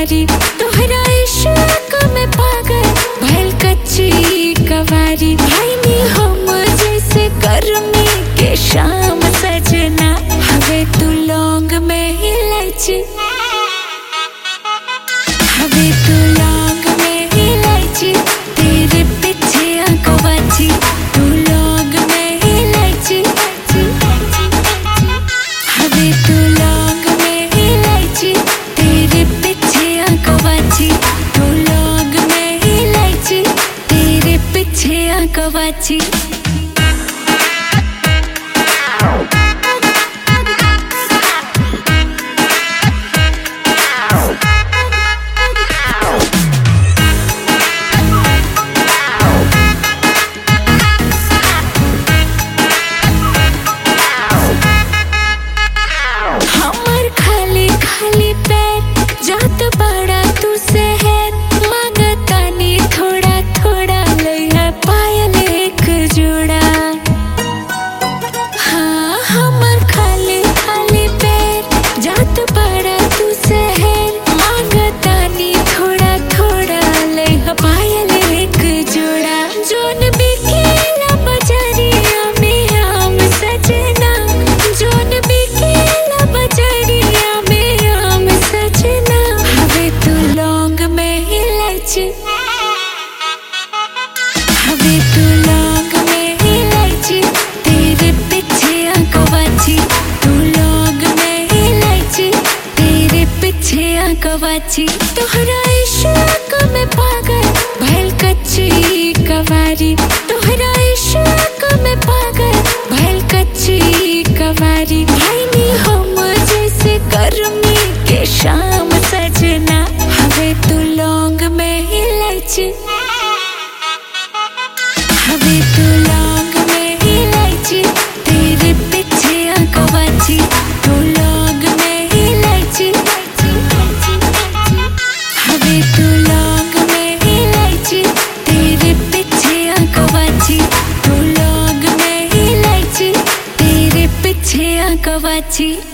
कवारी तोहरा इश्क में पागल भइल कच्ची कवारी भाई नी हम जैसे गर्मी के शाम सजना हवे तू लौंग में इलायची हवे तू लौंग में इलायची तेरे पीछे आंकवाची तू लौंग में इलायची हवे तू लौंग में इलायची तेरे पीछे आंकवाची तू लौंग में इलायची तेरे पीछे आंकवाची हमर खाली खाली पैर जात बड़ा तू शहर मांगतानी थोड़ा थोड़ा लइहा पायल एक जोड़ा हाँ हमर खाली खाली पैर जात बड़ा तू शहर मांगतानी थोड़ा थोड़ा लइहा पायल एक जोड़ा जोन बिकेला बजरिया में आम सजना जोन बिकेला बजरिया में आम सजना हवे तू लौंग में इलायची हवे तू लौंग में इलायची तेरे पीछे आंकवाची तू लौंग में इलायची तेरे पीछे आंकवाची तोहरा इश्क में पागल भइल कच्ची कवारी तोहरा इश्क में पागल भइल कच्ची कवारी भाई नी हम जैसे गर्मी के शाम सजना हवे तू लौंग में इलायची हवे तू लौंग में इलायची तेरे पीछे आंकवाची तू लौंग में इलायची हवे तू लौंग में इलायची तेरे पीछे आंकवाची तू लौंग में इलायची तेरे पीछे आंकवाची